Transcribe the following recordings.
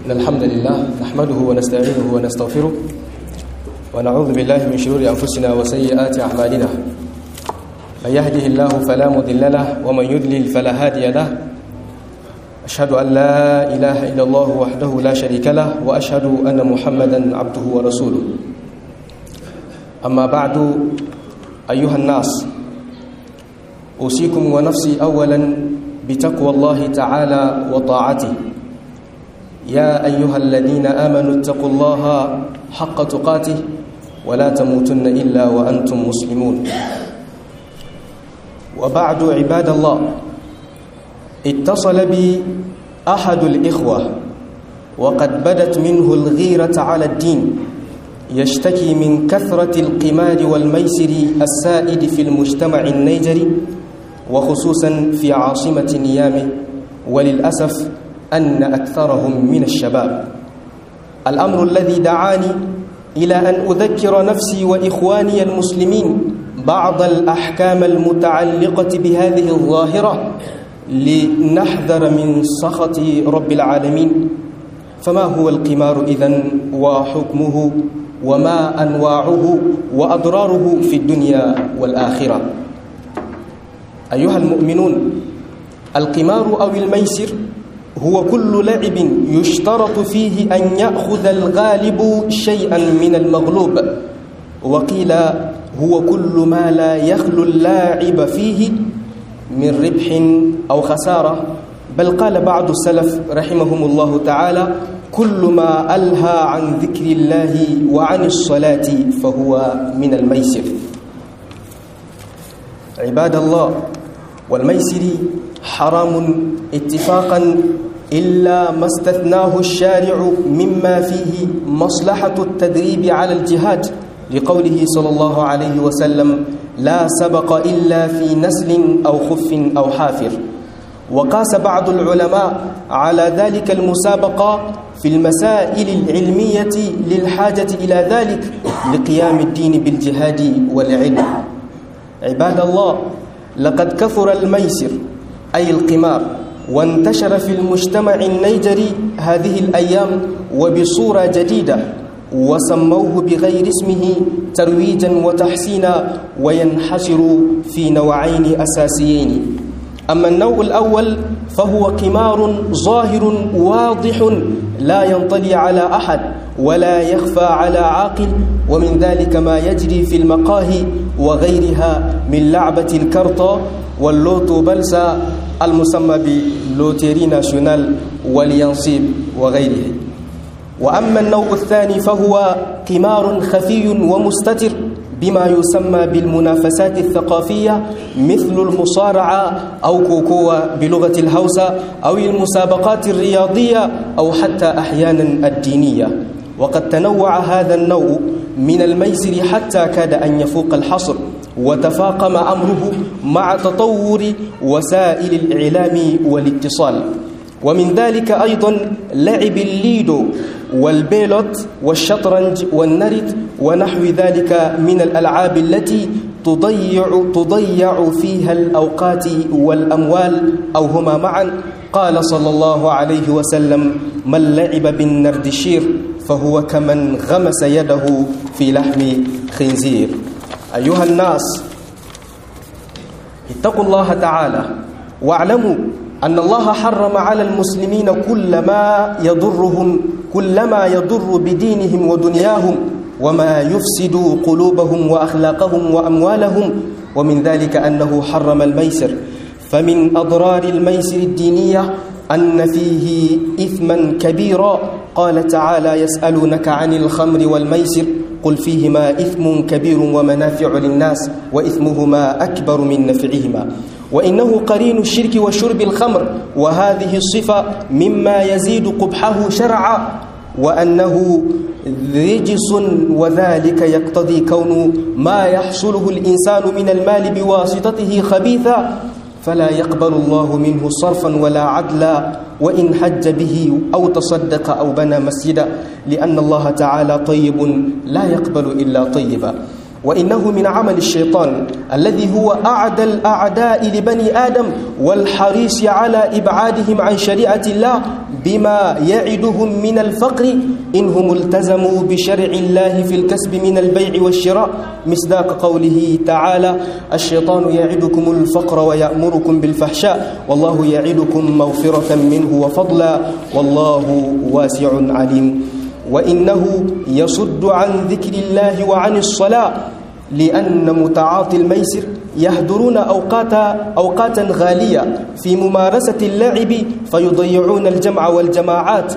إن الحمد لله نحمده ونستعينه ونستغفره ونعوذ بالله من شرور أنفسنا وسيئات أعمالنا من يهده الله فلا مضل له ومن يضلل فلا هادي له أشهد أن لا إله إلا الله وحده لا شريك له وأشهد أن محمدا عبده ورسوله أما بعد أيها الناس أوصيكم ونفسي أولا بتقوى الله تعالى وطاعته يا أيها الذين آمنوا اتقوا الله حق تقاته ولا تموتن إلا وأنتم مسلمون وبعد عباد الله اتصل بي أحد الإخوة وقد بدت منه الغيرة على الدين يشتكي من كثرة القمار والميسر السائد في المجتمع النيجري وخصوصا في عاصمة نيامي وللأسف أن أكثرهم من الشباب الأمر الذي دعاني إلى أن أذكر نفسي وإخواني المسلمين بعض الأحكام المتعلقة بهذه الظاهرة لنحذر من سخط رب العالمين فما هو القمار إذن وحكمه وما أنواعه وأضراره في الدنيا والآخرة أيها المؤمنون القمار أو الميسر هو كل لعب يشترط فيه أن يأخذ الغالب شيئا من المغلوب وقيل هو كل ما لا يخلو اللاعب فيه من ربح أو خسارة بل قال بعض السلف رحمهم الله تعالى كل ما ألهى عن ذكر الله وعن الصلاة فهو من الميسر عباد الله والميسر حرام اتفاقا إلا ما استثناه الشارع مما فيه مصلحة التدريب على الجهاد لقوله صلى الله عليه وسلم لا سبق إلا في نسل أو خف أو حافر وقاس بعض العلماء على ذلك المسابقة في المسائل العلمية للحاجة إلى ذلك لقيام الدين بالجهاد والعلم عباد الله لقد كثر الميسر أي القمار وانتشر في المجتمع النيجري هذه الأيام وبصورة جديدة وسموه بغير اسمه ترويجا وتحسينا وينحشر في نوعين أساسيين أما النوع الأول فهو قمار ظاهر واضح لا ينطلي على أحد ولا يخفى على عاقل ومن ذلك ما يجري في المقاهي وغيرها من لعبة الكرطة واللوتو بلسا المسمى بلوتيري ناسيونال واليانصيب وغيره وأما النوع الثاني فهو قمار خفي ومستتر بما يسمى بالمنافسات الثقافية مثل المصارعة أو كوكوة بلغة الهوسة أو المسابقات الرياضية أو حتى أحيانا الدينية وقد تنوع هذا النوع من الميسر حتى كاد أن يفوق الحصر وتفاقم أمره مع تطور وسائل الإعلام والاتصال ومن ذلك أيضا لعب الليدو والبيلوت والشطرنج والنرد ونحو ذلك من الألعاب التي تضيع, تضيع فيها الأوقات والأموال أو هما معا قال صلى الله عليه وسلم من لعب بالنردشير فهو كمن غمس يده في لحم خنزير أيها الناس اتقوا الله تعالى واعلموا أن الله حرم على المسلمين كل ما يضرهم كل ما يضر بدينهم ودنياهم وما يفسد قلوبهم وأخلاقهم وأموالهم ومن ذلك أنه حرم الميسر فمن أضرار الميسر الدينية أن فيه إثما كبيرا قال تعالى يسألونك عن الخمر والميسر قل فيهما إثم كبير ومنافع للناس وإثمهما أكبر من نفعهما وإنه قرين الشرك وشرب الخمر وهذه الصفة مما يزيد قبحه شرعا وأنه رجس وذلك يقتضي كون ما يحصله الإنسان من المال بواسطته خبيثا فلا يقبل الله منه صرفا ولا عدلا وإن حج به أو تصدق أو بنى مسجدا لأن الله تعالى طيب لا يقبل إلا طيبا وإنه من عمل الشيطان الذي هو أعدى الأعداء لبني آدم والحريص على إبعادهم عن شريعة الله بما يعدهم من الفقر إنهم التزموا بشرع الله في الكسب من البيع والشراء مصداق قوله تعالى الشيطان يعدكم الفقر ويأمركم بالفحشاء والله يعدكم مغفرة منه وفضلا والله واسع عليم وإنه يصد عن ذكر الله وعن الصلاة لأن متعاطي الميسر يهدرون أوقات أوقاتا غالية في ممارسة اللعب فيضيعون الجمع والجماعات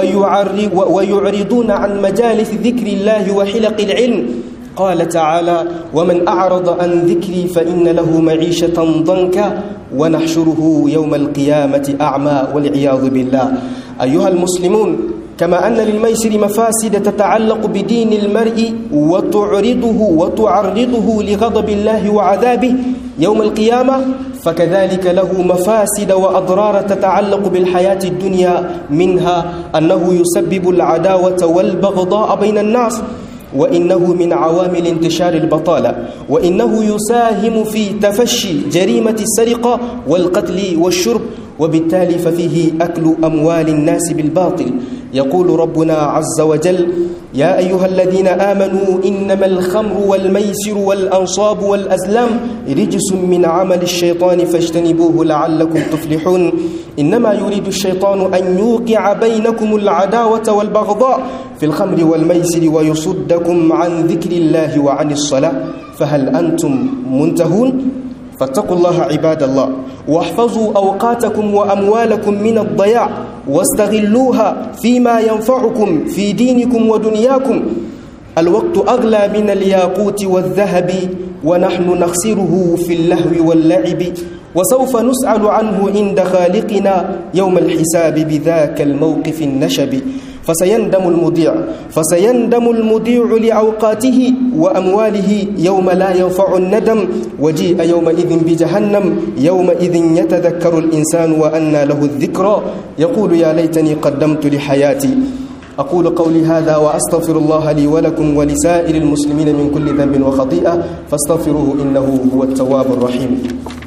ويعرضون عن مجالس ذكر الله وحلق العلم قال تعالى ومن أعرض عن ذكري فإن له معيشة ضنكا ونحشره يوم القيامة أعمى والعياذ بالله أيها المسلمون كما أن للميسر مفاسد تتعلق بدين المرء وتعرضه وتعرضه لغضب الله وعذابه يوم القيامة فكذلك له مفاسد وأضرار تتعلق بالحياة الدنيا منها أنه يسبب العداوة والبغضاء بين الناس وإنه من عوامل انتشار البطالة وإنه يساهم في تفشي جريمة السرقة والقتل والشرب وبالتالي ففيه أكل أموال الناس بالباطل يقول ربنا عز وجل يا أيها الذين آمنوا إنما الخمر والميسر والأنصاب والأزلام رجس من عمل الشيطان فاجتنبوه لعلكم تفلحون إنما يريد الشيطان أن يوقع بينكم العداوة والبغضاء في الخمر والميسر ويصدكم عن ذكر الله وعن الصلاة فهل أنتم منتهون؟ فاتقوا الله عباد الله واحفظوا أوقاتكم وأموالكم من الضياع واستغلوها فيما ينفعكم في دينكم ودنياكم الوقت أغلى من الياقوت والذهب ونحن نخسره في اللهو واللعب وسوف نسأل عنه عند خالقنا يوم الحساب بذاك الموقف النشب فسيندم المضيع فسيندم المضيع لأوقاته وأمواله يوم لا ينفع الندم وجيء يومئذ بجهنم يومئذ يتذكر الإنسان وأنى له الذكرى يقول يا ليتني قدمت لحياتي أقول قولي هذا وأستغفر الله لي ولكم ولسائر المسلمين من كل ذنب وخطيئة فاستغفروه إنه هو التواب الرحيم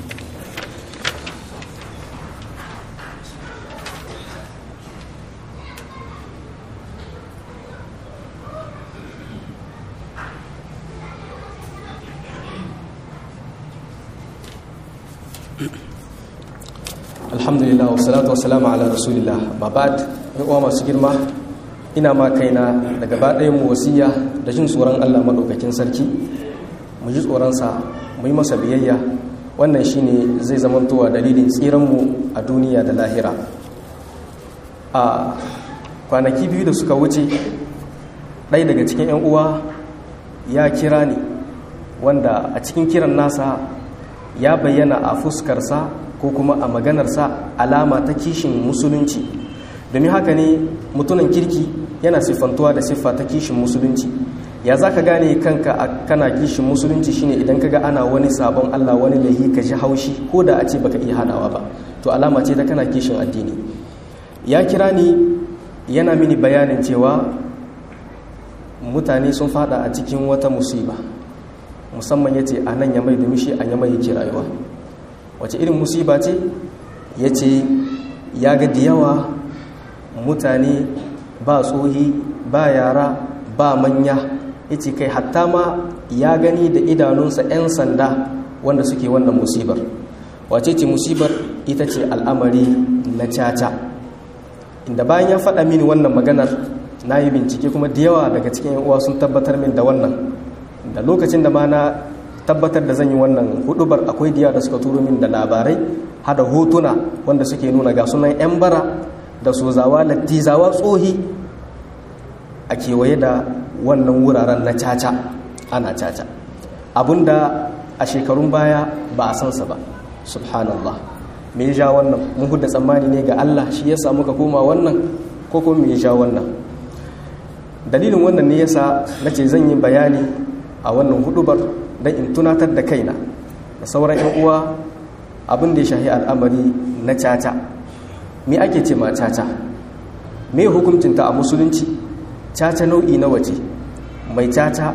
alhamdulillah wa salatu wa salamu ala rasulillah babad yan uwa masu girma ina ma kaina da gaba ɗayan mu wasiya da jin tsoron Allah madaukakin sarki mu ji tsoronsa mu yi masa biyayya wannan shine zai zamantowa dalilin tsiran mu a duniya da lahira a kwanaki biyu da suka wuce ɗaya daga cikin 'yan uwa ya kira ni wanda a cikin kiran nasa ya bayyana a fuskarsa ko kuma a maganarsa alama ta kishin musulunci domin haka ne mutunan kirki yana siffantuwa da siffa ta kishin musulunci ya za ka gane kanka a kana kishin musulunci shine idan ka ga ana wani sabon allah wani lahi ka ji haushi ko da a ce baka iya hanawa ba to alama ce ta kana kishin addini ya kira ni yana mini bayanin cewa mutane sun fada a cikin wata musiba musamman ya ce a nan ya mai domin shi a yamai yake rayuwa wace irin musiba ce ya ce ya ga da yawa mutane ba tsohi ba yara ba manya ya ce kai hatta ma ya gani da idanunsa 'yan sanda wanda suke wannan musibar wace ce musibar ita ce al'amari na caca inda bayan ya faɗa mini wannan maganar na yi bincike kuma da yawa daga cikin uwa sun tabbatar min da wannan da lokacin da ma na tabbatar da zan yi wannan hudubar akwai diya da suka turo min da labarai hada hotuna wanda suke nuna ga sunan 'yan bara da sozawa lattizawa tsohi a kewaye da wannan wuraren na caca ana caca abinda a shekarun baya ba a sansa ba subhanallah me ya ja wannan mun huda tsammani ne ga Allah shi yasa muka koma wannan ko kuma me ya ja wannan dalilin wannan ne yasa nace zan yi bayani a wannan hudubar don in tunatar da kaina da sauran 'yan uwa abin da ya shahi al'amari na caca me ake ce ma caca me hukuncinta a musulunci caca nau'i na waje mai caca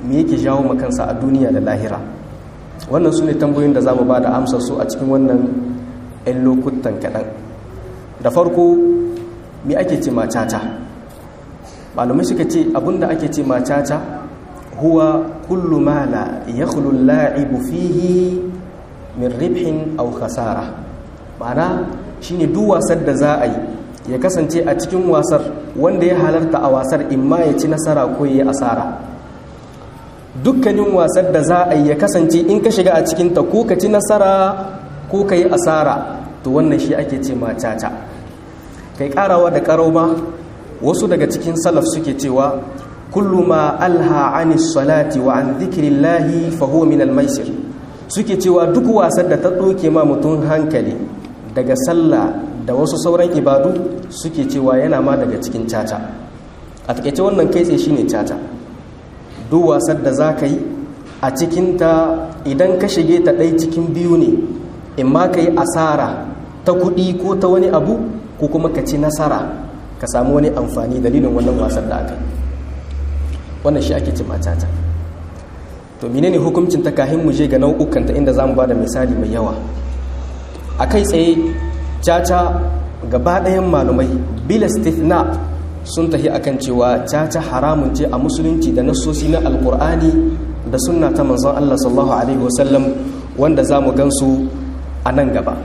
me yake jawo makansa a duniya da lahira wannan su ne tambayoyin da za mu ba da amsar su a cikin wannan 'yan lokutan kaɗan da farko me ake ce macata malamai suka ce abinda ake ce macata huwa kullu ma la yakhlu la'ibu fihi min ribhin aw khasara ma'ana shine duk wasar da za a yi ya kasance a cikin wasar wanda ya halarta a wasar imma ya ci nasara ko ya yi asara dukkanin wasar da za a yi ya kasance in ka shiga a cikinta ko ka ci nasara ko ka yi asara to wannan shi ake ce macata kai karawa da karau ma wasu daga cikin salaf suke cewa kullu ma alha anis salati wa an dhikrillahi fa huwa min al-maisir suke cewa duk wasar da ta doke ma mutum hankali daga sallah da wasu sauran ibadu suke cewa yana ma daga cikin caca a takaice wannan kai tsaye shine caca duk wasar da za ka yi a cikinta idan ka shige ta ɗai cikin biyu ne in ma ka yi asara ta kuɗi ko ta wani abu ko kuma ka ci nasara ka samu wani amfani dalilin wannan wasar da aka yi wannan shi ake cin caca to menene hukuncin ta kahin mu je ga nau'ukanta inda za mu ba da misali mai yawa a kai tsaye caca gaba ɗayan malumai bila stithna sun tafi akan cewa caca haramun ce a musulunci da nasosi na alkur'ani da sunna ta manzon Allah sallallahu alaihi wasallam wanda za mu gansu a nan gaba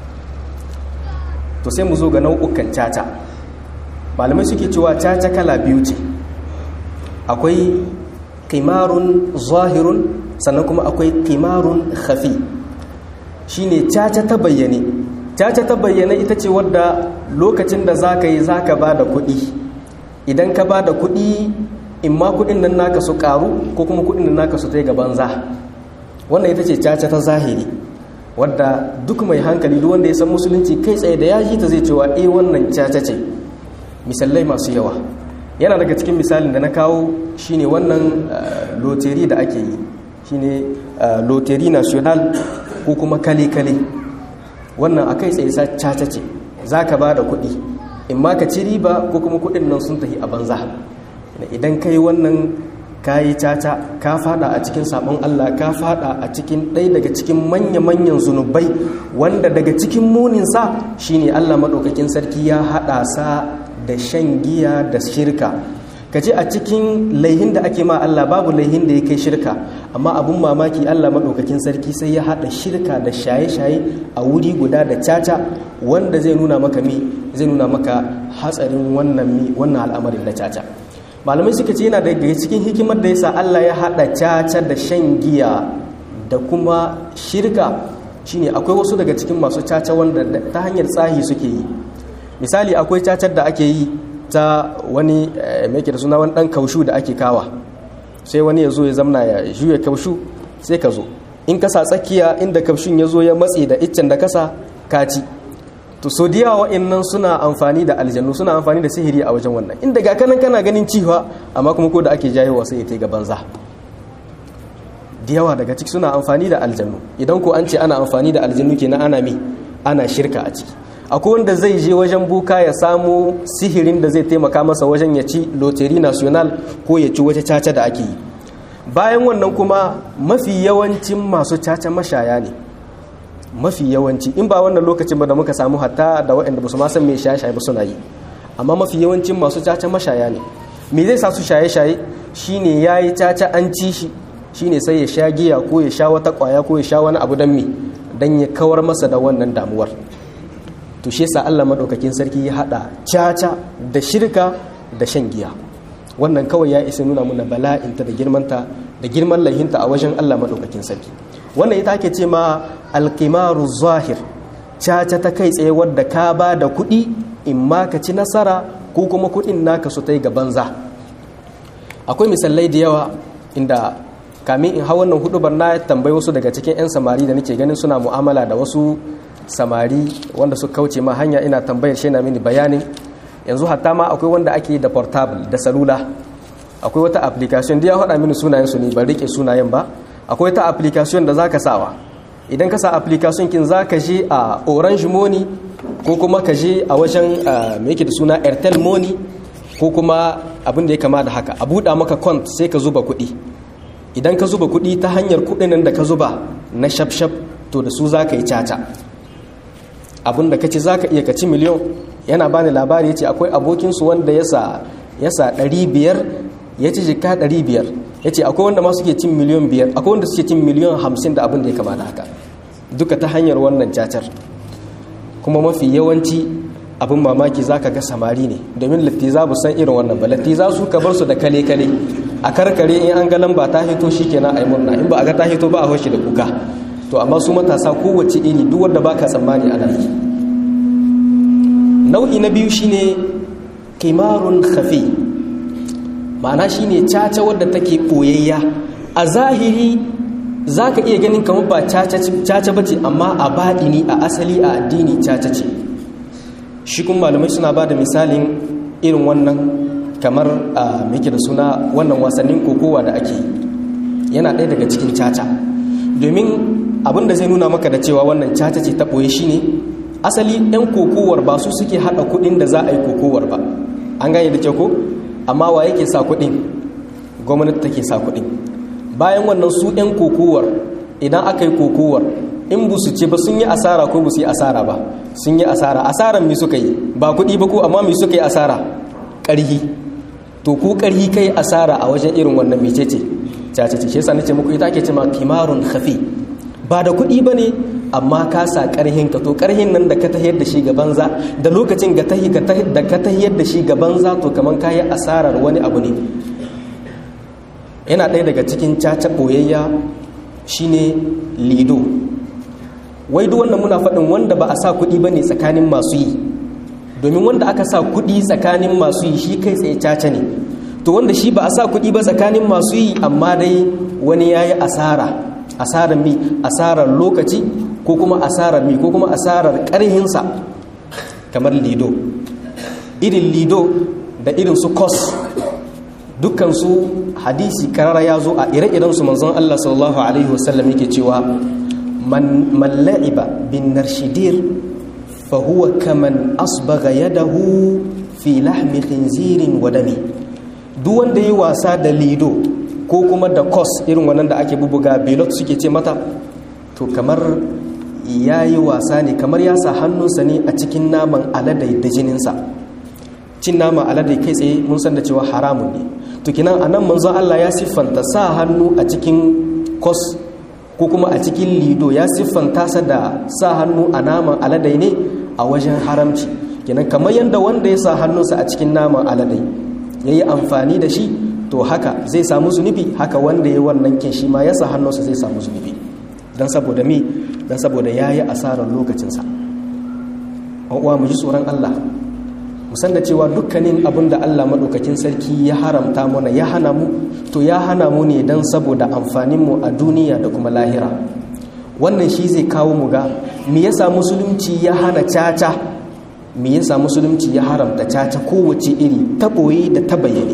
to sai mu zo ga nau'ukan caca malamai suke cewa caca kala biyu ce akwai kimarun zahirun sannan kuma akwai kimarun khafi shine caca ta bayyane caca ta bayyane ita ce wadda lokacin da za ka yi za ka ba da kuɗi idan ka ba da kuɗi in ma kuɗin nan naka su ƙaru ko kuma kuɗin nan naka su ta gaban za wannan ita ce caca ta zahiri wadda duk mai hankali duk wanda ya san musulunci kai tsaye da ya ji ta zai cewa eh wannan caca ce misalai masu yawa yana daga cikin misalin da na kawo shine wannan loteri da ake yi shine loteri national ko kuma kale-kale wannan a kai tsaye caca ce za ka ba da kuɗi in ma ka ci riba ko kuma kuɗin nan sun tafi a banza idan ka yi wannan ka yi caca ka fada a cikin sabon Allah ka fada a cikin ɗaya daga cikin manya-manyan zunubai wanda daga cikin muninsa shine Allah maɗaukakin sarki ya haɗa sa da shan giya da shirka ka ce a cikin laihin da ake ma Allah babu laihin da ya kai shirka amma abun mamaki Allah maɗaukakin sarki sai ya haɗa shirka da shaye-shaye a wuri guda da caca wanda zai nuna maka mi zai nuna maka hatsarin wannan mi wannan al'amarin da caca malamai suka ce yana daga cikin hikimar da yasa Allah ya haɗa caca da shan giya da kuma shirka shine akwai wasu daga cikin masu caca wanda ta hanyar tsahi suke yi misali akwai cacar da ake yi ta wani mai da suna wani dan kaushu da ake kawa sai wani ya zo ya zamna ya juya kaushu sai ka zo in kasa tsakiya inda kaushun ya zo ya matse da iccen da kasa kaci to so da yawa wa'annan suna amfani da aljannu suna amfani da sihiri a wajen wannan inda ga kanan kana ganin ciwa amma kuma ko da ake jayewa sai ya ta ga banza da yawa daga ciki suna amfani da aljannu idan ko an ce ana amfani da aljannu kenan ana me ana shirka a ciki akwai wanda zai je wajen buka ya samu sihirin da zai taimaka masa wajen ya ci loteri national ko ya ci wata caca da ake yi bayan wannan kuma mafi yawancin masu caca mashaya ne mafi yawanci in ba wannan lokacin ba da muka samu hatta da waɗanda ba su ma san me shaye-shaye ba suna yi amma mafi yawancin masu caca mashaya ne me zai sa su shaye-shaye shine yayi caca an ci shi shine sai ya sha giya ko ya sha wata kwaya ko ya sha wani abu dan me dan ya kawar masa da wannan damuwar to shi yasa Allah madaukakin sarki ya hada caca da shirka da shan giya wannan kawai ya isa nuna muna bala'inta da girmanta da girman laihinta a wajen Allah madaukakin sarki wannan ita ake ce ma alqimaru zahir caca ta kai tsaye wadda ka ba da kuɗi in ma ka ci nasara ko kuma kuɗin naka su ta yi ga banza akwai misalai da yawa inda kamin in hau wannan hudubar na tambayi wasu daga cikin 'yan samari da nake ganin suna mu'amala da wasu samari wanda su kauce ma hanya ina tambayar shi na mini bayanin yanzu hatta ma akwai wanda ake da portable da salula akwai wata application da ya haɗa mini sunayen su ne ban rike sunayen ba akwai wata application da zaka sawa idan ka sa application kin zaka je a orange money ko kuma ka je a wajen me yake da suna airtel money ko kuma abin da ya kama da haka a buɗa maka kont sai ka zuba kuɗi idan ka zuba kuɗi ta hanyar kuɗin da ka zuba na shafshaf to da su za ka yi caca abin da ka ci za ka iya ka ci miliyon yana ba ni labari ya ce akwai abokinsu wanda ya sa ɗari biyar ya ci jika ɗari biyar ya ce akwai wanda ma suke cin miliyon biyar akwai wanda suke cin miliyon hamsin da abin da ya kamata haka duka ta hanyar wannan cacar kuma mafi yawanci abin mamaki za ka ga samari ne domin lattiza bu san irin wannan ba lattiza su ka bar su da kale-kale a karkare in an ga lamba ta hito shi kenan a yi murna in ba a ga ta hito ba a hoshi da kuka to amma su matasa kowace iri duk wanda baka tsammani ana yi nau'i na biyu shine kimarun khafi ma'ana shine caca wadda take boyayya a zahiri zaka iya ganin kamar ba caca bace amma a baɗini a asali a addini caca ce shi kuma malamai suna ba da misalin irin wannan kamar a muke da suna wannan wasannin kokowa da ake yana ɗaya daga cikin caca domin abin da zai nuna maka da cewa wannan caca ce ta ɓoye shi ne asali 'yan kokowar ba su suke haɗa kuɗin da za a yi kokowar ba an gane da kyau ko amma wa yake sa kuɗin gwamnati take sa kuɗin bayan wannan su 'yan kokowar idan aka yi kokowar in bu su ce ba sun yi asara ko bu su yi asara ba sun yi asara asaran mi suka yi ba kuɗi ba ko amma mi suka yi asara ƙarhi to ku ƙarhi kai asara a wajen irin wannan mecece cace ce shi yasa nace muku ita ake cewa kimarun khafi ba da kuɗi ba ne amma ka sa ƙarhin ka to ƙarhin nan da ka tahiyar da shi ga banza da lokacin da ka tahiyar da shi ga banza to kamar ka yi asarar wani abu ne yana ɗaya daga cikin caca ɓoyayya shine lido wai duk wannan muna faɗin wanda ba a sa kuɗi ba ne tsakanin masu yi domin wanda aka sa kuɗi tsakanin masu yi shi kai tsaye caca ne to wanda shi ba a sa kuɗi ba tsakanin masu yi amma dai wani ya yi asara asarar mi asarar lokaci ko kuma asarar mi ko kuma asarar ƙarhinsa kamar lido irin lido da irin su kos dukkansu hadisi karara ya zo a ire-irensu manzon Allah sallallahu alaihi wasallam yake cewa man la'iba bin narshidir fa huwa kaman asbaga yadahu fi lahmi khinzirin wa dami duk wanda yi wasa da lido ko kuma da kos irin wannan da ake bubuga belot suke ce mata to kamar ya yi wasa ne kamar ya sa hannunsa ne a cikin naman aladai da jininsa cin naman aladai kai tsaye mun san da cewa haramun ne to kinan a nan manzon Allah ya siffanta sa hannu a cikin kos ko kuma a cikin lido ya siffanta sa da sa hannu a naman aladai ne a wajen haramci kinan kamar yadda wanda ya sa hannunsa a cikin naman aladai ya yi amfani da shi to haka zai samu zunubi haka wanda ya wannan kin shi ma ya sa hannunsa zai samu zunubi don saboda me don saboda ya yi asarar lokacinsa uwa mu ji tsoron Allah musan da cewa dukkanin abin da Allah maɗaukakin sarki ya haramta mana ya hana mu to ya hana mu ne don saboda amfaninmu a duniya da kuma lahira wannan shi zai kawo mu ga me yasa musulunci ya hana caca me yasa musulunci ya haramta caca kowace iri ta ɓoye da ta bayyane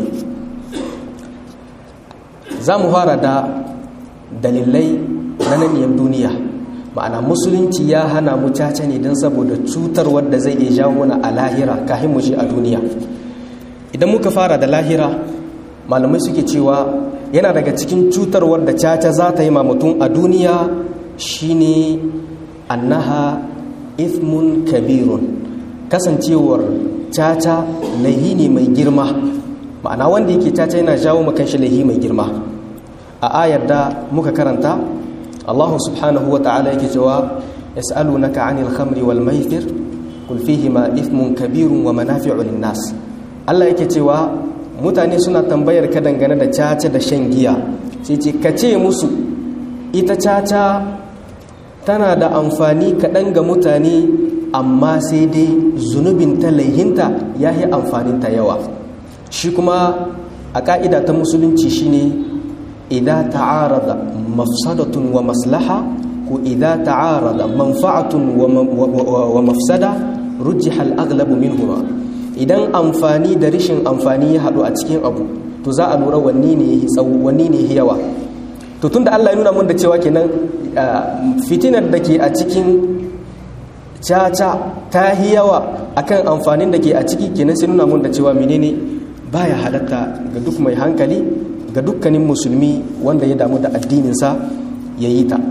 za mu fara da dalilai na naniyar duniya ma'ana musulunci ya hana mu caca ne don saboda cutar wadda zai iya jawo mana a lahira kafin mu shi a duniya idan muka fara da lahira malamai suke cewa yana daga cikin cutar wadda caca za ta yi ma mutum a duniya shine annaha ithmun kabirun kasancewar caca laihi ne mai girma ma'ana wanda yake caca yana jawo makan shi laihi mai girma a ayar da muka karanta Allah subhanahu wa ta'ala yake cewa yas'alunaka 'anil khamri wal maisir qul fihima ithmun kabirun wa manafi'u lin-nas Allah yake cewa mutane suna tambayar ka dangane da caca da shan giya sai ce ka ce musu ita caca tana da amfani kaɗan ga mutane amma sai dai zunubin ta laihinta ya yi amfaninta yawa shi kuma a ƙa'ida ta musulunci shine idan ta'arada mafsadatun wa maslaha ko idan ta'arada manfa'atun wa mafsada rujjiha al-aghlabu minhuma idan amfani da rishin amfani ya haɗu a cikin abu to za a lura wanne ne tsawo wanne ne yawa to tunda Allah ya nuna mun da cewa kenan fitinar da ke a cikin caca ta yi yawa akan amfanin da ke a ciki kenan sai nuna mun da cewa menene baya halatta ga duk mai hankali ga ga dukkanin musulmi wanda ya damu da addininsa ya yi ta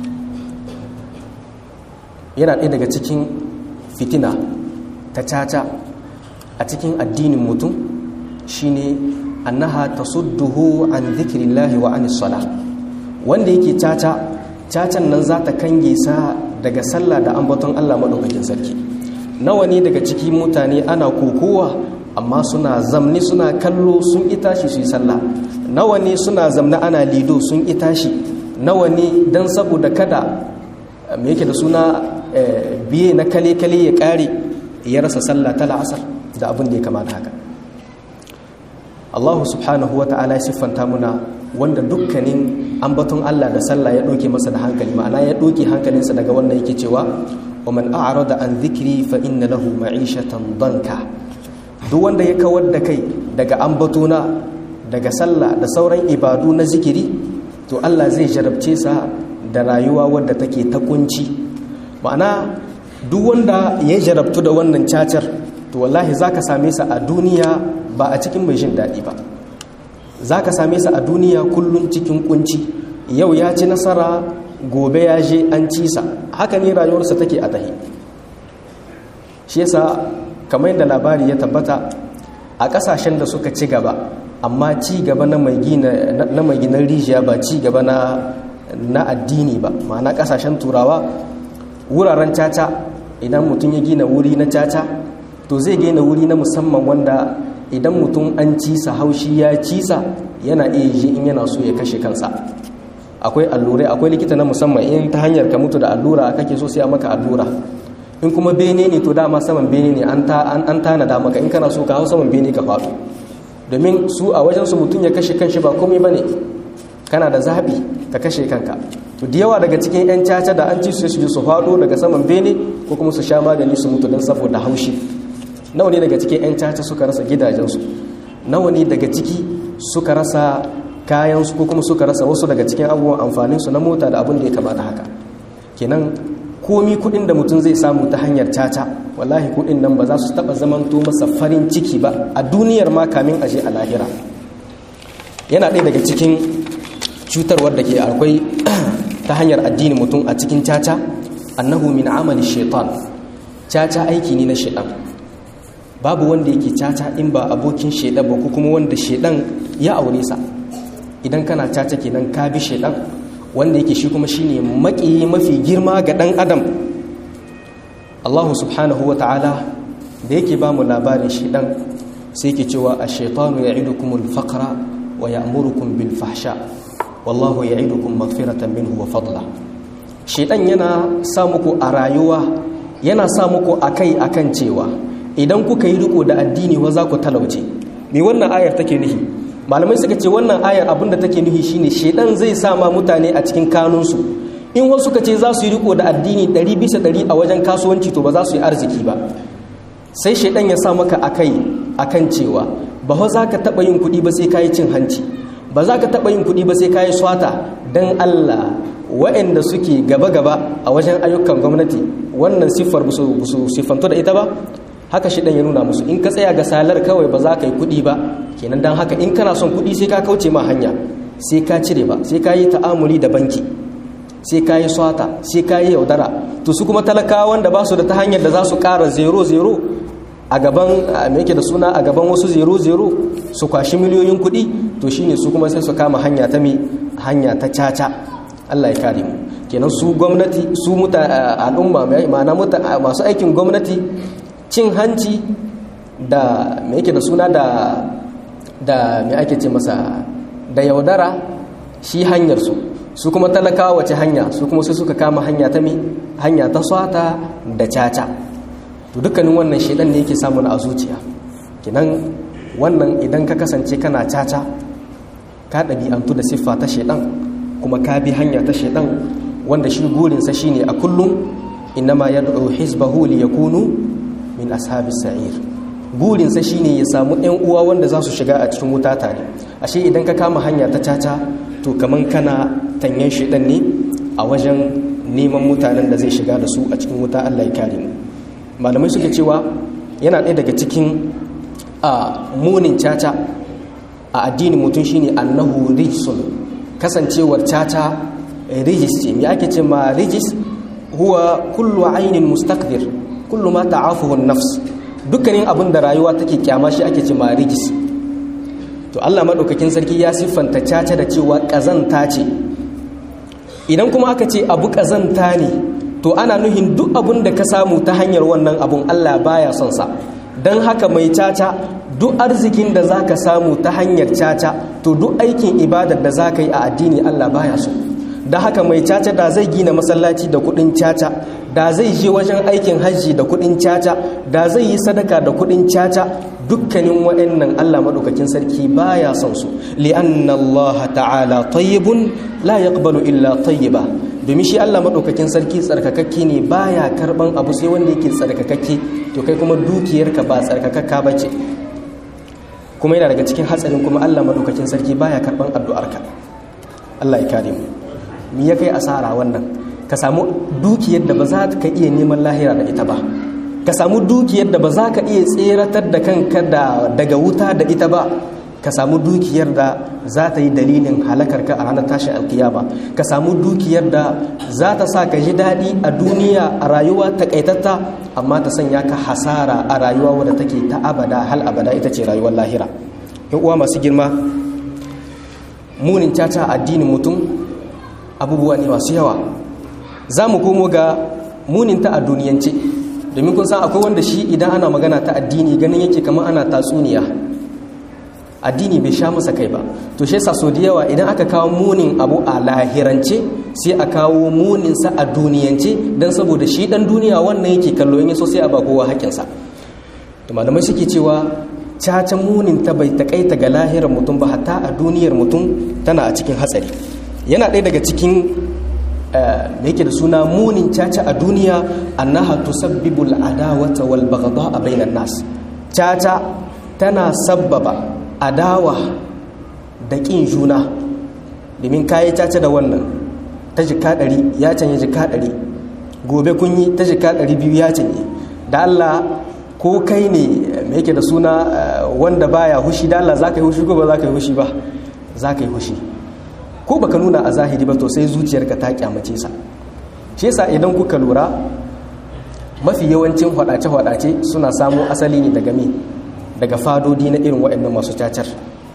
yana ɗaya daga cikin fitina ta caca a cikin addinin mutum shine annaha tasudduhu an zikrillahi wa anis sala wanda yake caca cacan nan za ta kange sa daga sallah da ambaton Allah madaukakin sarki nawa ne daga cikin mutane ana kokowa amma suna zamni suna kallo sun itashi su yi sallah nawa ne suna zamna ana lido sun itashi nawa ne dan saboda kada me yake da suna biye na kale-kale ya kare ya rasa sallah ta la'asar da abin da ya kamata haka Allah subhanahu wa ta'ala ya siffanta muna wanda dukkanin ambaton Allah da sallah ya ɗauke masa da hankali ma'ana ya ɗauke hankalinsa daga wannan yake cewa wa man a'rada an dhikri fa inna lahu ma'ishatan danka duk wanda ya kawar da kai daga ambatona daga sallah da sauran ibadu na zikiri to Allah zai jarabce sa da rayuwa wadda take ta kunci ma'ana duk wanda ya jarabtu da wannan cacar to wallahi zaka same sa a duniya ba a cikin mai jin daɗi ba za ka same sa a duniya kullum cikin kunci yau ya ci nasara gobe ya je an ci sa haka ne rayuwarsa take a tahi shi yasa kamar yadda labari ya tabbata a ƙasashen da suka ci gaba amma ci gaba na mai ginan rijiya ba ci gaba na addini ba ma'ana ƙasashen turawa wuraren caca idan mutum ya gina wuri na caca to zai gina wuri na musamman wanda idan mutum an cisa haushi ya cisa yana iya ji in yana so ya kashe kansa akwai allurai akwai likita na musamman in ta hanyar ka mutu da allura kake so sai a maka allura in kuma bene ne to dama saman bene ne an tanada maka in kana so ka hau saman bene ka faɗo domin su a wajen su mutum ya kashe kanshi ba komai bane kana da zaɓi ka kashe kanka to da yawa daga cikin 'yan caca da an ci su su su faɗo daga saman bene ko kuma su sha magani su mutu don saboda haushi nawa ne daga cikin 'yan caca suka rasa gidajensu nawa ne daga ciki suka rasa kayansu ko kuma suka rasa wasu daga cikin abubuwan amfaninsu na mota da abin da ya kamata haka kenan komi kudin da mutum zai samu ta hanyar caca wallahi kudin nan ba za su taba zamanto masa farin ciki ba a duniyar ma kamin aje a lahira yana ɗaya daga cikin cutarwar da ke akwai ta hanyar addini mutum a cikin caca annahu min amali shaitan caca aiki ne na shaitan babu wanda yake caca in ba abokin shaidan ba ko kuma wanda shaidan ya aure sa idan kana caca kenan ka bi shaidan wanda yake shi kuma shine maki mafi girma ga dan adam Allah subhanahu wa ta'ala da yake ba mu labarin shaidan sai yake cewa ash-shaytanu ya'idukumul faqra wa ya'murukum bil fahsha wallahu ya'idukum maghfiratan minhu wa fadla shaidan yana sa muku a rayuwa yana sa muku akai akan cewa idan kuka yi riko da addini wa za ku talauce me wannan ayar take nufi malamai suka ce wannan ayar abinda take nufi shine shedan zai sa ma mutane a cikin kanunsu in wasu suka ce za su yi riko da addini ɗari bisa ɗari a wajen kasuwanci to ba za su yi arziki ba sai shedan ya sa maka akai akan cewa ba za ka taɓa yin kuɗi ba sai ka yi cin hanci ba za ka taɓa yin kuɗi ba sai ka yi swata don allah waɗanda suke gaba-gaba a wajen ayyukan gwamnati wannan siffar su siffanto da ita ba haka shi ɗan ya nuna musu in ka tsaya ga salar kawai ba za ka yi kuɗi ba kenan don haka in kana son kuɗi sai ka kauce ma hanya sai ka cire ba sai ka yi ta'amuli da banki sai ka yi swata sai ka yi yaudara to su kuma talakawa wanda ba su da ta hanyar da za su ƙara zero zero a gaban me yake da suna a gaban wasu zero zero su kwashi miliyoyin kuɗi to shine su kuma sai su kama hanya ta me hanya ta caca Allah ya kare mu kenan su gwamnati su muta al'umma ma'ana masu aikin gwamnati cin hanci da me yake da suna da da me ake ce masa da yaudara shi hanyar su su kuma talakawa wace hanya su kuma sai suka kama hanya ta me hanya ta swata da caca to dukkanin wannan shedan ne yake samun a zuciya kinan wannan idan ka kasance kana caca ka ɗabi'antu da siffa ta shedan kuma ka bi hanya ta shedan wanda shi gurinsa shine a kullum innama yad'u hizbahu liyakunu min ashabis sa'ir burinsa shine ya samu ƴan uwa wanda za su shiga a cikin wuta tare ashe idan ka kama hanya ta caca to kaman kana tanyan shedan ne a wajen neman mutanen da zai shiga da su a cikin wuta Allah ya kare mu malamai suke cewa yana ɗaya daga cikin a munin caca a addinin mutum shine annahu rijsun kasancewar caca rijis ce me ake ce ma rijis huwa kullu ainin mustaqdir kullu ma ta'afuhu nafs dukkanin abin da rayuwa take kyama shi ake ce ma rijis to Allah madaukakin sarki ya siffanta caca da cewa kazanta ce idan kuma aka ce abu kazanta ne to ana nuhin duk abun da ka samu ta hanyar wannan abun Allah baya son sa don haka mai caca duk arzikin da za ka samu ta hanyar caca to duk aikin ibadar da za ka yi a addini Allah baya so da haka mai caca da zai gina masallaci da kudin caca da zai je wajen aikin hajji da kudin caca da zai yi sadaka da kudin caca dukkanin waɗannan Allah maɗaukakin sarki baya son su li'anna Allah ta'ala tayyibun la yaqbalu illa tayyiba domin shi Allah maɗaukakin sarki tsarkakakke ne baya karban abu sai wanda yake tsarkakakke to kai kuma dukiyarka ba tsarkakakka bace kuma yana daga cikin hatsarin kuma Allah maɗaukakin sarki baya karban addu'arka Allah ya kare mu me ya kai asara wannan ka samu dukiyar da ba za ka iya neman lahira da ita ba ka samu dukiyar da ba za ka iya tseratar da kanka daga wuta da ita ba ka samu dukiyar da za ta yi dalilin halakarka a ranar tashin alkiyama ka samu dukiyar da za ta sa ka ji daɗi a duniya a rayuwa takaitatta amma ta sanya ka hasara a rayuwa wadda take ta abada hal abada ita ce rayuwar lahira yan uwa masu girma munin caca addinin mutum abubuwa ne masu yawa za mu komo ga muninta a duniyance domin kun san akwai wanda shi idan ana magana ta addini ganin yake kamar ana tatsuniya addini bai sha masa kai ba to shi yasa so da yawa idan aka kawo munin abu a lahirance sai a kawo muninsa a duniyance don saboda shi dan duniya wannan yake kallo in so sai a ba kowa haƙinsa to malamai suke cewa caca munin ta bai takaita ga lahirar mutum ba hatta a duniyar mutum tana a cikin hatsari yana ɗaya daga cikin me yake da suna munin caca a duniya annaha tusabbibu al'adawata wal baghdha bainan nas caca tana sabbaba adawa da kin juna domin kayi caca da wannan ta jika ɗari ya canye jika ɗari gobe kun yi ta jika ɗari biyu ya canye da Allah ko kai ne me yake da suna wanda baya hushi da Allah za ka yi hushi ko ba za ka yi hushi ba za ka yi hushi ko baka nuna a zahiri ba to sai zuciyarka ta kyamace sa shi yasa idan kuka lura mafi yawancin hwadace-hwadace suna samo asali ne daga me daga fadodi na irin waɗannan masu cacar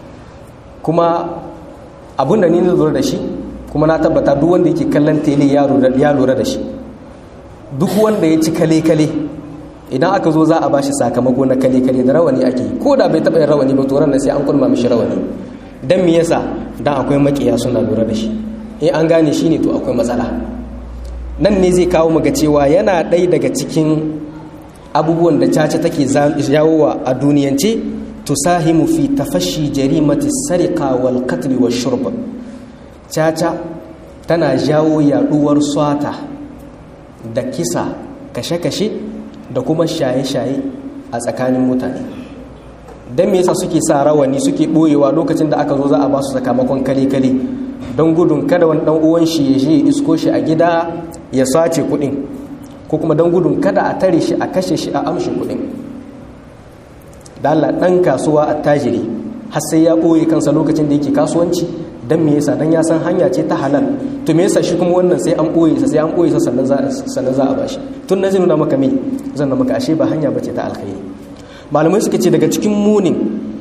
kuma abin da ni na lura da shi kuma na tabbata duk wanda yake kallon tele ya lura da shi duk wanda ya ci kale-kale idan aka zo za a bashi sakamako na kale-kale da rawani ake ko da bai taɓa yin rawani ba to ran sai an kulma mishi rawani dan me yasa dan akwai makiya suna lura da shi in an gane shi ne to akwai matsala nan ne zai kawo muga cewa yana ɗaya daga cikin abubuwan da caca take jawowa a duniyance tusahimu fi tafashi jarimati sarika wal qatl wa shurb caca tana jawo yaduwar swata da kisa kashe-kashe da kuma shaye-shaye a tsakanin mutane don me yasa suke sa rawani suke ɓoyewa lokacin da aka zo za a ba su sakamakon kale-kale don gudun kada wani ɗan uwan shi ya je isko shi a gida ya sace kuɗin ko kuma don gudun kada a tare shi a kashe shi a amshi kuɗin da Allah ɗan kasuwa a tajiri har sai ya ɓoye kansa lokacin da yake kasuwanci don me yasa dan ya san hanya ce ta halal to me yasa shi kuma wannan sai an ɓoye sa sai an ɓoye sa sannan za a bashi tun na zai nuna maka me zan maka ashe ba hanya bace ta alkhairi malamai suka ce daga cikin munin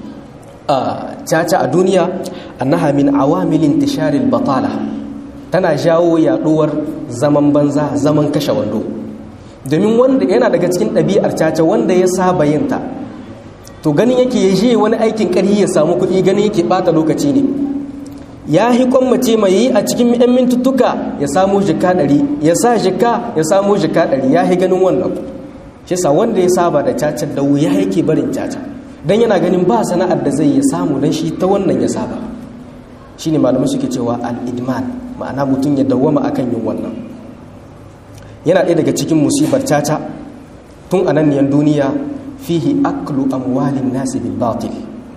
caca a duniya annaha min awamilin tisharil batala tana jawo yaduwar zaman banza zaman kashe wando domin wanda yana daga cikin ɗabi'ar caca wanda ya saba yin ta to ganin yake ya je wani aikin ƙarhi ya samu kuɗi ganin yake ɓata lokaci ne ya hi mace mai yi a cikin 'yan mintuttuka ya samu jika ɗari ya sa jika ya samu jika ɗari ya hi ganin wannan shi sa wanda ya saba da caca da wuya yake barin caca don yana ganin ba sana'ar da zai ya samu don shi ta wannan ya saba shi ne malamai suke cewa al'idman ma'ana mutum ya dawwama akan yin wannan yana ɗaya daga cikin musibar caca tun a nan duniya fihi aklu amwalin nasi bil batil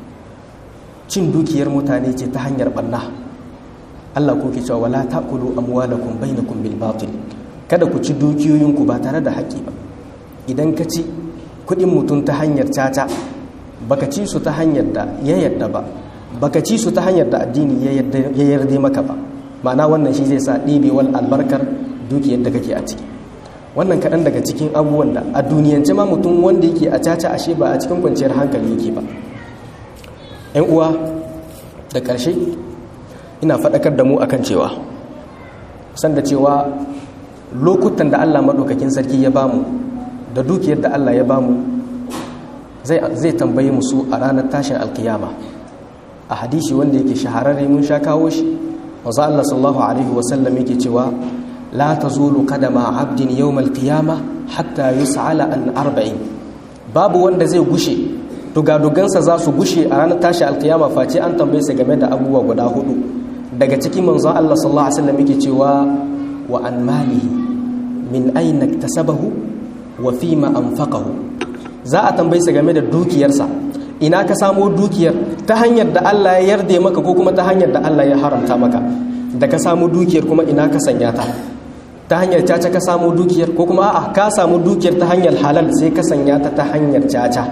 cin dukiyar mutane ce ta hanyar ɓanna Allah ko ke cewa wala taqulu amwalakum bainakum bil batil kada ku ci dukiyoyinku ba tare da haƙƙi ba idan ka ci kuɗin mutum ta hanyar caca baka ci su ta hanyar da ya yadda ba baka ci su ta hanyar da addini ya yarda maka ba ma'ana wannan shi zai sa ɗebewar albarkar dukiyar da kake a ciki wannan kaɗan daga cikin abubuwan da a duniyance ma mutum wanda yake a caca ashe ba a cikin kwanciyar hankali yake ba yan uwa da ƙarshe ina faɗakar da mu akan cewa san da cewa lokutan da allah maɗaukakin sarki ya bamu da dukiyar da allah ya bamu zai tambaye musu a ranar tashin alkiyama a hadisi wanda yake shahararre mun sha kawo shi wanzu allah sallallahu alaihi wasallam yake cewa la tazulu qadama abdin yawmal qiyama hatta yus'ala an arba'in babu wanda zai gushe dugadugansa za su gushe a ranar tashi alkiyama face an tambaye sa game da abubuwa guda hudu daga cikin manzon Allah sallallahu alaihi wasallam yake cewa wa an malihi min aina iktasabahu wa fima anfaqahu za a tambaye sa game da dukiyarsa ina ka samo dukiyar ta hanyar da Allah ya yarda maka ko kuma ta hanyar da Allah ya haramta maka da ka samu dukiyar kuma ina ka sanya ta ta hanyar caca ka samu dukiyar ko kuma a'a ka samu dukiyar ta hanyar halal sai ka sanya ta ta hanyar caca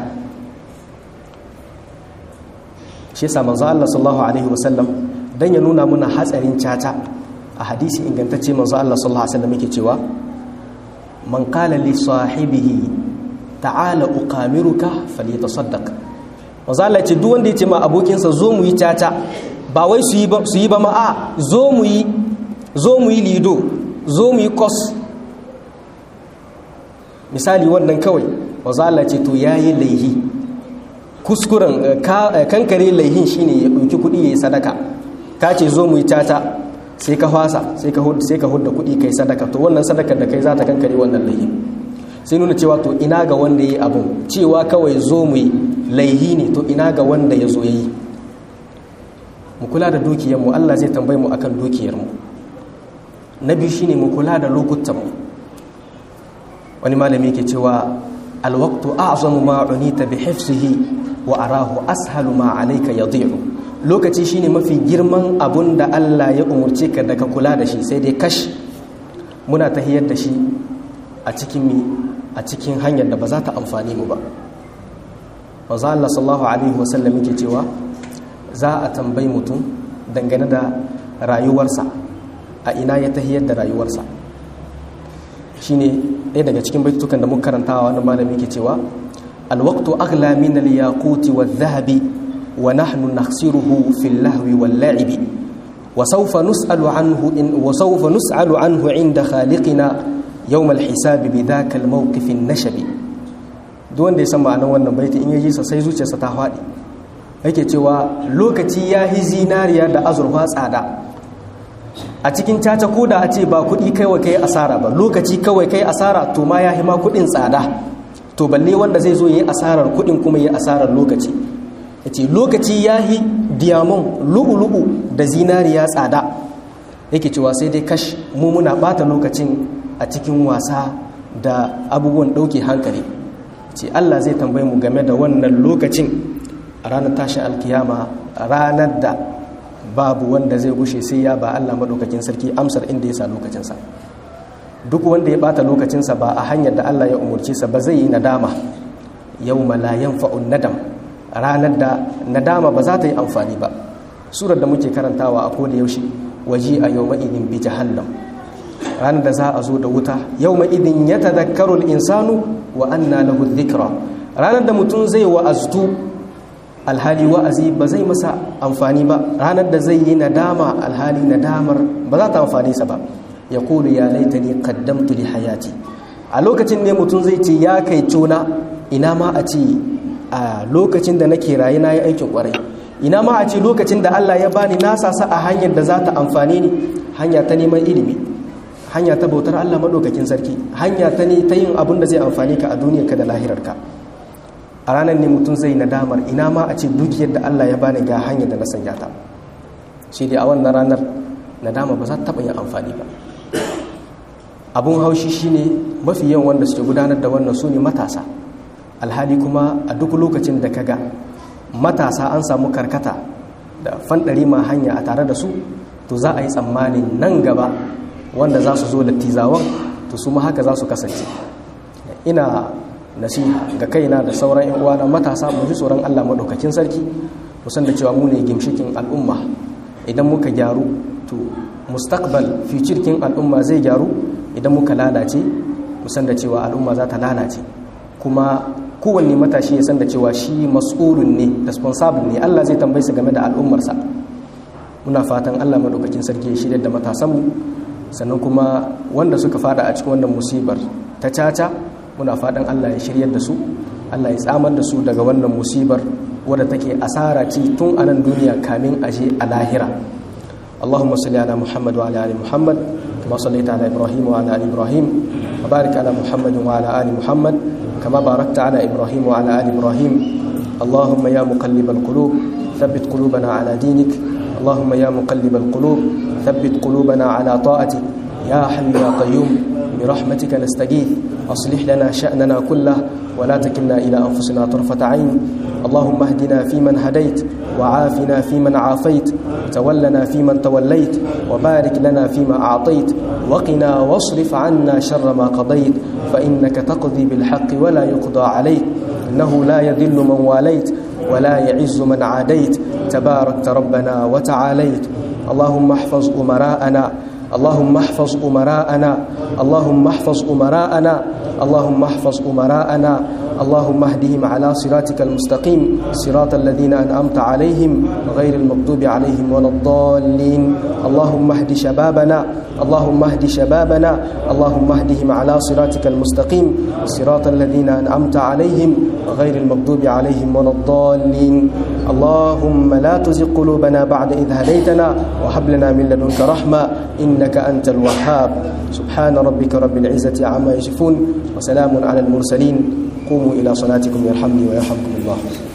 shi yasa manzo Allah sallallahu alaihi wasallam dan ya nuna muna hatsarin caca a hadisi ingantacce manzo Allah sallallahu alaihi wasallam yake cewa man qala li sahibihi ta'ala uqamiruka falyatasaddaq manzo Allah ce duk wanda ya ce ma abokinsa zo mu yi caca ba wai su yi ba su yi ba ma a zo mu yi zo mu yi lido zo mu yi kos misali wannan kawai manzo Allah ce to yayi laihi kuskuren kankare laihin shine ya ɗauki kuɗi ya yi sadaka ka ce zo mu yi tata sai ka fasa sai ka hudda kuɗi kai sadaka to wannan sadakar da kai za ta kankare wannan laihin sai nuna cewa to ina ga wanda ya yi abin cewa kawai zo mu yi laihi ne to ina ga wanda ya zo ya yi mu kula da dukiyarmu allah zai tambayi mu akan dukiyarmu na biyu shine mu kula da lokutanmu wani malami ke cewa alwaktu a'zamu ma unita bi hifzihi wa arahu ashalu ma alayka yadhi'u lokaci shine mafi girman abun da Allah ya umurce ka da ka kula da shi sai dai kash muna tahiyar da shi a cikin mi a cikin hanyar da ba za ta amfani mu ba manzo Allah sallallahu alaihi wasallam yake cewa za a tambayi mutum dangane da rayuwarsa a ina ya tahiyar da rayuwarsa shine ɗaya daga cikin baitukan da muka karantawa wani malami yake cewa الوقت أغلى من الياقوت والذهب ونحن نخسره في اللهو واللعب وسوف نسأل عنه إن وسوف نسأل عنه عند خالقنا يوم الحساب بذاك الموقف النشب دون da ya san ma'anar wannan baiti in yaji sa sai zuciyarsa ta faɗi yake cewa lokaci ya yi zinariya da azurfa tsada a cikin caca ko da a ce ba kuɗi kawai kai asara ba lokaci kawai kai asara to ma ya ma kuɗin tsada to balle wanda zai zo ya yi asarar kuɗin kuma ya asarar lokaci ya ce lokaci ya yi diamond lu'ulu'u da zinariya tsada yake cewa sai dai kash mu muna ɓata lokacin a cikin wasa da abubuwan ɗauke hankali ce allah zai tambayi mu game da wannan lokacin a ranar tashin alkiyama ranar da babu wanda zai gushe sai ya ba allah maɗaukakin sarki amsar inda ya sa lokacinsa duk wanda ya bata lokacinsa ba a hanyar da Allah ya umurce sa ba zai yi nadama yau la yanfa'un nadam ranar da nadama ba za ta yi amfani ba surar da muke karantawa a koda yaushe waji a yau ma'idin bi jahannam ranar da za a zo da wuta yau ma'idin ya tadakkaru insanu wa anna lahu dhikra ranar da mutum zai wa'aztu alhali wa'azi ba zai masa amfani ba ranar da zai yi nadama alhali nadamar ba za ta amfani sa ba ya kulu ya laitani qaddamtu li hayati a lokacin ne mutum zai ce ya kai cona ina ma a ce a lokacin da nake rayu na yi aikin kwarai ina ma a ce lokacin da Allah ya bani na sasa a hanyar da za ta amfani ni hanya ta neman ilimi hanya ta bautar Allah madaukakin sarki hanya ta ne ta yin abin da zai amfani ka a duniyarka da lahirarka a ranar ne mutum zai nadamar ina ma a ce dukiyar da Allah ya bani ga hanyar da na sanya ta shi dai a wannan ranar nadama ba za ta taɓa yin amfani ba abun haushi shine mafi yawan wanda suke gudanar da wannan su ne matasa alhali kuma a duk lokacin da kaga matasa an samu karkata da fanɗari ma hanya a tare da su to za a yi tsammanin nan gaba wanda za su zo da tizawan to su ma haka za su kasance ina nasiha ga kaina da sauran yan uwana matasa mu ji tsoron Allah madaukakin sarki mu musan da cewa mu ne gimshikin al'umma idan muka gyaru to mustaqbal future al'umma zai gyaru idan muka lalace musan da cewa al'umma za ta lalace kuma kowanne matashi ya san da cewa shi mas'ulun ne responsible ne Allah zai tambaye su game da al'ummarsa muna fatan Allah madaukakin sarki ya shirya da matasanmu sannan kuma wanda suka fada a cikin wannan musibar ta caca muna fatan Allah ya shiryar da su Allah ya tsamar da su daga wannan musibar wadda take asara ce tun a nan duniya kamin aje a lahira اللهم صل على محمد وعلى ال محمد كما صليت على ابراهيم وعلى ال ابراهيم وبارك على محمد وعلى ال محمد كما باركت على ابراهيم وعلى ال ابراهيم اللهم يا مقلب القلوب ثبت قلوبنا على دينك اللهم يا مقلب القلوب ثبت قلوبنا على طاعتك يا حي يا قيوم برحمتك نستغيث أصلح لنا شأننا كله ولا تكلنا إلى أنفسنا طرفة عين اللهم اهدنا فيمن هديت وعافنا فيمن عافيت تولنا فيمن توليت وبارك لنا فيما أعطيت وقنا واصرف عنا شر ما قضيت فإنك تقضي بالحق ولا يقضى عليك إنه لا يذل من واليت ولا يعز من عاديت تباركت ربنا وتعاليت اللهم احفظ أمراءنا اللهم احفظ أمراءنا اللهم احفظ أمراءنا اللهم احفظ أمراءنا اللهم اهدهم على صراطك المستقيم صراط الذين أنعمت عليهم غير المغضوب عليهم ولا الضالين اللهم اهد شبابنا اللهم اهد شبابنا اللهم اهدهم على صراطك المستقيم صراط الذين أنعمت عليهم غير المغضوب عليهم ولا الضالين اللهم لا تزغ قلوبنا بعد إذ هديتنا وهب لنا من لدنك رحمة إنك أنت الوهاب سبحان ربك رب العزة عما يصفون وسلام على المرسلين قوموا إلى صلاتكم يرحمني ويرحمكم الله